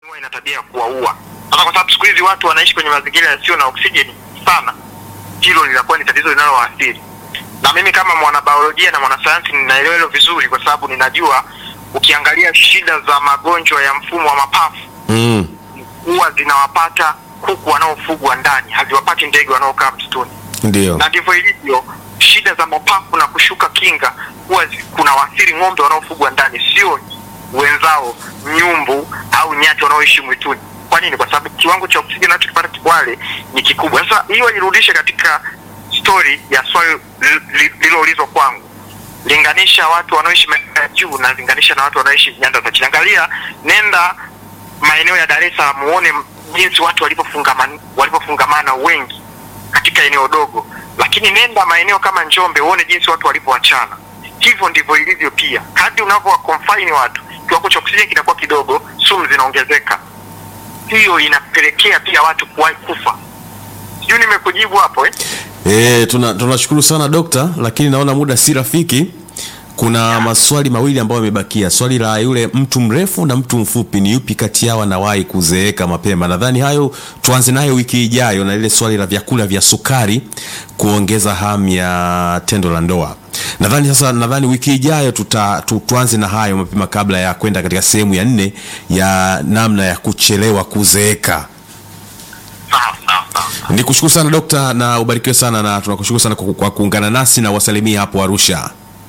huwa ina tabia ya kuwaua. Sasa kwa sababu siku hizi watu wanaishi kwenye mazingira yasiyo na oksijeni sana, hilo linakuwa ni tatizo linalowaathiri. Na mimi kama mwanabiolojia na mwanasayansi ninaelewa hilo vizuri, kwa sababu ninajua ukiangalia shida za magonjwa ya mfumo wa mapafu Mm. huwa zinawapata kuku wanaofugwa ndani, haziwapati ndege wanaokaa msituni Ndio. na ndivyo ilivyo. Shida za mapafu na kushuka kinga huwa zi- kuna waathiri ng'ombe wanaofugwa ndani, sio wenzao nyumbu au nyati wanaoishi mwituni. Kwa nini? Kwa sababu kiwango cha oksijeni wanachokipata wale ni kikubwa. Sasa hiyo nirudishe katika stori ya swali li- li- lililoulizwa kwangu, linganisha watu wanaoishi maeneo ya juu na linganisha na watu wanaoishi nyanda za chini. Angalia, nenda maeneo ya Dar es Salaam uone jinsi watu walivyofungamana walivyofungamana wengi katika eneo dogo, lakini nenda maeneo kama Njombe uone jinsi watu walivyoachana. Hivyo ndivyo ilivyo pia, kadri unavyowa confine watu, kiwango cha oksijeni kinakuwa kidogo, sumu zinaongezeka. Hiyo inapelekea pia watu kuwahi kufa. Sijui nimekujibu hapo eh? E, tuna tunashukuru sana dokta, lakini naona muda si rafiki. Kuna maswali mawili ambayo yamebakia. Swali la yule mtu mrefu na mtu mfupi, ni yupi kati yao anawahi kuzeeka mapema? Nadhani hayo tuanze nayo wiki ijayo, na lile swali la vyakula vya sukari kuongeza hamu ya tendo la ndoa. Nadhani sasa, nadhani wiki ijayo tuta, tu, tuanze na hayo mapema kabla ya kwenda katika sehemu ya nne ya namna ya kuchelewa kuzeeka. Sawa sawa sawa. Ni kushukuru sana dokta, na ubarikiwe sana, na tunakushukuru sana kwa, kwa kuungana nasi na wasalimia hapo Arusha.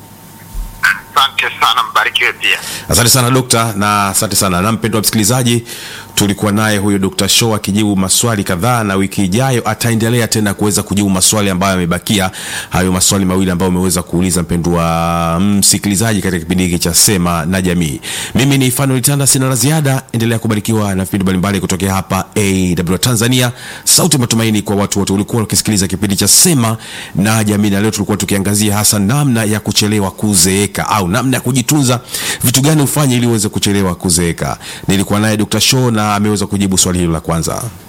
Asante sana, mbarikiwe pia. Asante sana dokta, na asante sana na mpendwa msikilizaji, tulikuwa naye huyo Dr. Show akijibu maswali kadhaa, na wiki ijayo ataendelea tena kuweza kujibu maswali ambayo yamebakia, hayo maswali mawili ambayo umeweza kuuliza mpendwa msikilizaji katika kipindi hiki cha Sema na Jamii. Mimi ni Fanuel Tanda, sina la ziada. Endelea kubarikiwa na vipindi mbalimbali kutokea hapa AW Tanzania, sauti ya matumaini kwa watu wote. Ulikuwa ukisikiliza kipindi cha Sema na Jamii, na leo tulikuwa tukiangazia hasa namna ya kuchelewa kuzeeka au namna ya kujitunza, vitu gani ufanye ili uweze kuchelewa kuzeeka. Nilikuwa naye Dr. Show na ameweza kujibu swali hilo la kwanza.